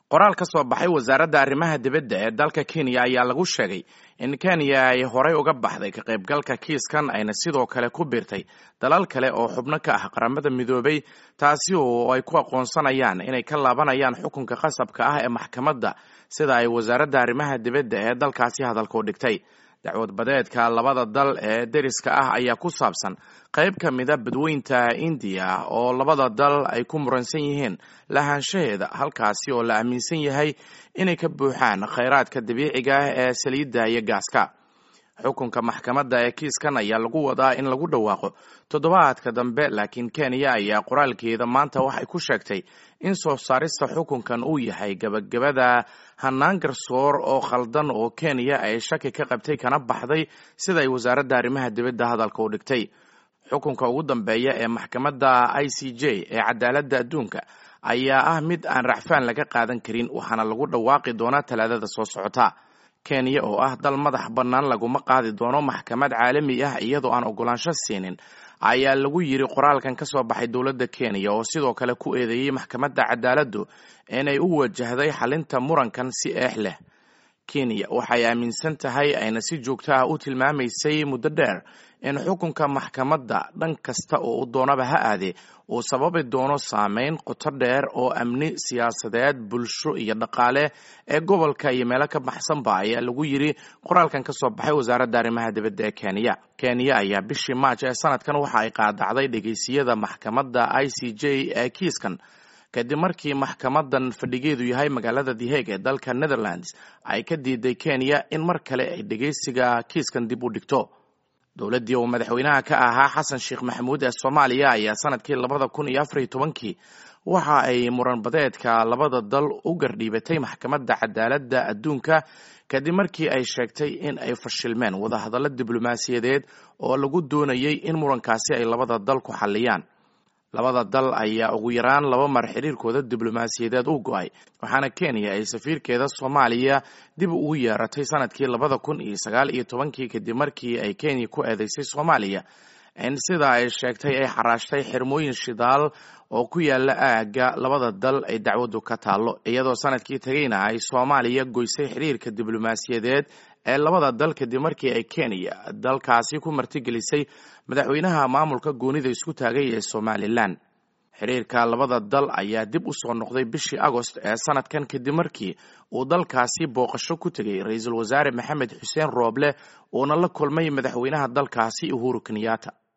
qoraal ka soo baxay wasaaradda arrimaha dibadda ee dalka kenya ayaa lagu sheegay in kenya ay horey uga baxday ka qaybgalka kiiskan ayna sidoo kale ku biirtay dalal kale oo xubno ka ah qaramada midoobay taasi oo ay ku aqoonsanayaan inay ka laabanayaan xukunka qasabka ah ee maxkamadda sida ay wasaaradda arrimaha dibadda ee dalkaasi hadalka u dhigtay dacwad badeedka labada dal ee deriska ah ayaa ku saabsan qayb ka mida badweynta indiya oo labada dal ay ku muransan yihiin lahaanshaheeda halkaasi oo la aaminsan yahay inay ka buuxaan khayraadka dabiiciga ah ee saliidda iyo gaaska xukunka maxkamadda ee kiiskan ayaa lagu wadaa in lagu dhawaaqo toddobaadka dambe laakiin kenya ayaa qoraalkeeda maanta waxay ku sheegtay in soo saarista xukunkan uu yahay gabagabada hanaan garsoor oo khaldan oo kenya ay shaki ka qabtay kana baxday sida ay wasaaradda arrimaha dibadda hadalka u dhigtay xukunka ugu dambeeya ee maxkamadda i c j ee cadaaladda adduunka ayaa ah mid aan racfaan laga qaadan karin waxaana lagu dhawaaqi doonaa talaadada soo socota kenya oo ah dal madax bannaan laguma qaadi doono maxkamad caalami ah iyadoo aan ogolaansho siinin ayaa lagu yiri qoraalkan ka soo baxay dowladda kenya oo sidoo kale ku eedeeyey maxkamadda cadaaladdu inay u wajahday xalinta murankan si eex leh kenya waxay aaminsan tahay ayna si joogto ah u tilmaamaysay muddo dheer in xukunka maxkamadda dhan kasta oo u doonaba ha aadee uu sababi doono saameyn qoto dheer oo amni siyaasadeed bulsho iyo dhaqaale ee gobolka iyo meelo ka baxsanba ayaa lagu yiri qoraalkan ka soo baxay wasaaradda arrimaha dibadda ee kenya kenya ayaa bishii maaj ee sanadkan waxa ay qaadacday dhegeysiyada maxkamadda i c j ee kiiskan kadib markii maxkamadan fadhigeedu yahay magaalada the hague ee dalka netherlands ay ka diiday kenya in mar kale ay dhegeysiga kiiskan dib u dhigto dowladdii uu madaxweynaha ka ahaa xasan sheekh maxamuud ee soomaaliya ayaa sanadkii labada kun iyo afariyo tobankii waxa ay muran badeedka labada dal u gardhiibatay maxkamadda cadaaladda adduunka kadib markii ay sheegtay in ay fashilmeen wadahadallo diblomaasiyadeed oo lagu doonayay in murankaasi ay labada dal ku xalliyaan labada dal ayaa ugu yaraan laba mar xiriirkooda diblomaasiyadeed u go-ay waxaana kenya ay safiirkeeda soomaaliya dib ugu yeeratay sanadkii labada kun iyo sagaal iyo tobankii kadib markii ay kenya ku eedeysay soomaaliya in sida ay sheegtay ay xaraashtay xirmooyin shidaal oo ku yaala aagga labada dal ay dacwaddu ka taallo iyadoo sanadkii tegeyna ay soomaaliya goysay xiriirka diblomaasiyadeed ee labada dal kadib markii ay kenya dalkaasi ku martigelisay madaxweynaha maamulka goonida isku taagay ee somalilan xiriirka labada dal ayaa dib u soo noqday bishii agost ee sanadkan kadib markii uu dalkaasi booqasho ku tegay ra-iisul wasaare maxamed xuseen rooble uuna la kulmay madaxweynaha dalkaasi uhuru kenyatta